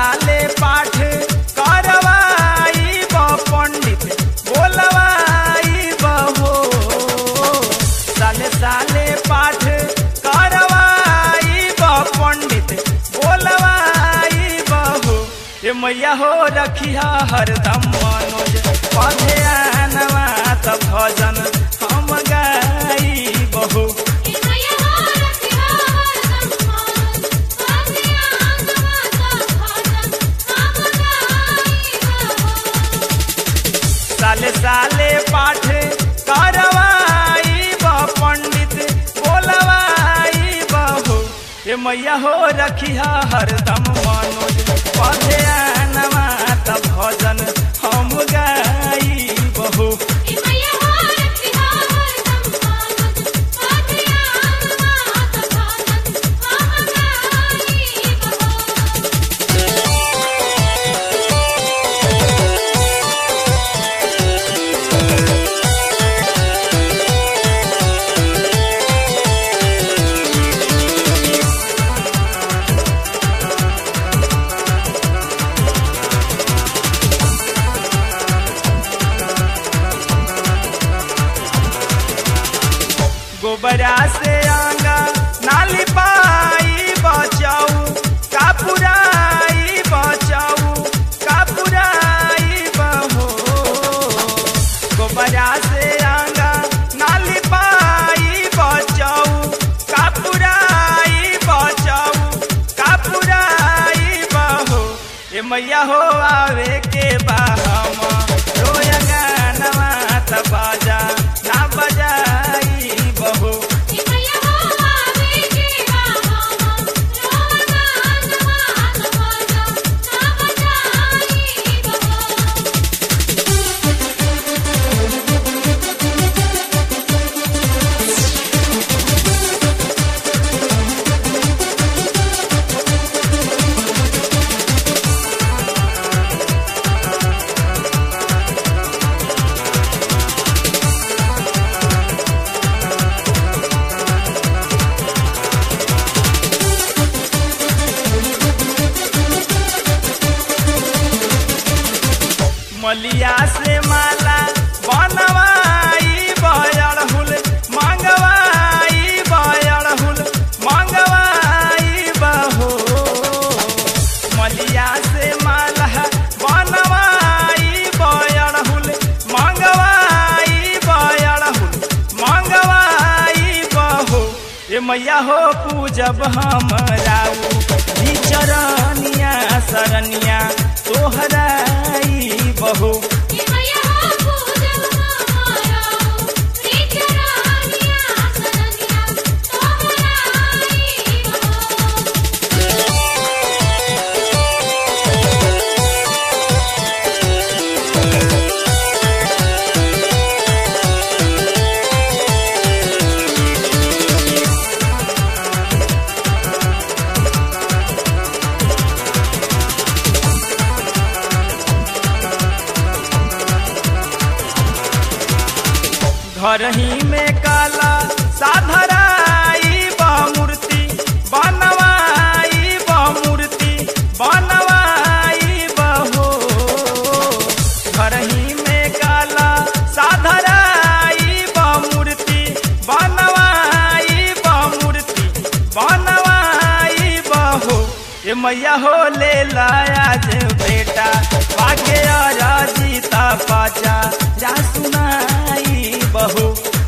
साले पाठ करवाई ब पंडित बोलवाई बहो साले साले पाठ करवाई ब पंडित बोलवाई बहो ए मैया हो रखिया हरदम मनोज पधे आनवा त भजन हम गाई बहू साले साले पाठ करवाई ब पंडित बोलवाई बहू ए मैया हो रखिया हरदम मनोज पधे आनवा त भजन हम गाई बहू गोबरा से आंगा नाली पाई बचाऊ कापुराई बचाऊ कापुराई बहो गोबरा से आंगा नाली पाई बचाऊ कापुराई बचाऊ कापुराई बहो ए मैया हो आवे के बाहम रोया गानवा त बाजा ना बजाई बहू मलिया से माला बनवाई बयड़हुल मंगवाई बयड़हुल मंगवाई बहो मलिया से माला बनवाई बयड़हुल मंगवाई बयड़हुल मंगवाई बहो ए मैया हो पूजब हम राऊ चरनिया सरनिया तोहराई बहू घर ही में काला साधराई मूर्ति बनवाई मूर्ति बनवाई बहो घर ही में काला साधराई मूर्ति बनवाई मूर्ति बनवाई बहो ए मैया हो ले लाया जे बेटा पाके जीता पाचा जा सुनाई बहू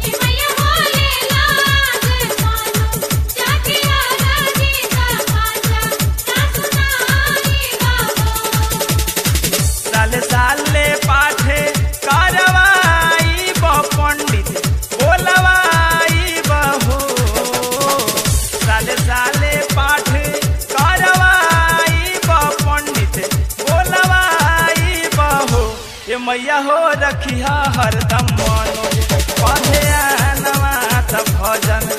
साले साले पाठे करवाई ब पंडित बोलवाई बहो साले साले पाठ करवाई ब पंडित बोलवाई बहो ए मैया हो रखिया हरदम मनोज पधे नवा त भजन